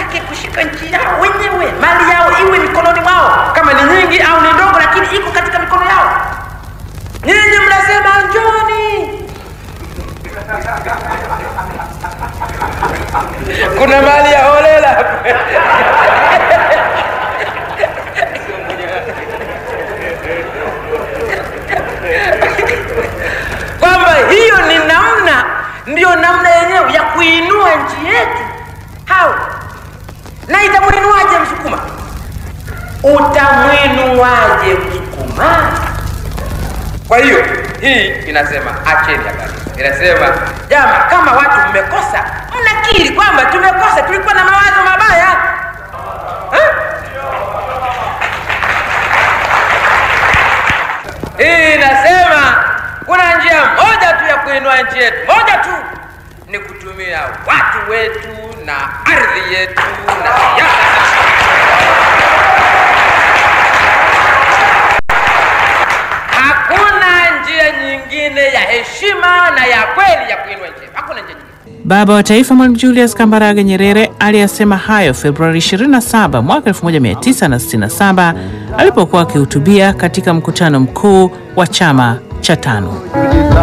yake kushika nchi yao wenyewe, mali yao iwe mikononi mwao, kama ni nyingi au ni ndogo, lakini iko katika mikono yao. Nyinyi mnasema njoni, kuna mali ya holela kwamba hiyo ni namna, ndiyo namna yenyewe ya kuinua nchi yetu. Hao na itamwinuaje Msukuma? Utamwinuaje Msukuma? Kwa hiyo hii inasema acheni habari, inasema jama, kama watu mmekosa, mnakiri kwamba tumekosa, tulikuwa na mawazo mabaya eh? Hii inasema kuna njia moja tu ya kuinua nchi yetu, moja tu, ni kutumia watu wetu na ardhi yetu na siasa. Hakuna njia nyingine ya heshima na ya kweli ya kuinua nchi yetu, hakuna njia nyingine. Baba wa Taifa Mwalimu Julius Kambarage Nyerere aliyasema hayo Februari 27 mwaka 1967 alipokuwa akihutubia katika mkutano mkuu wa chama cha tano.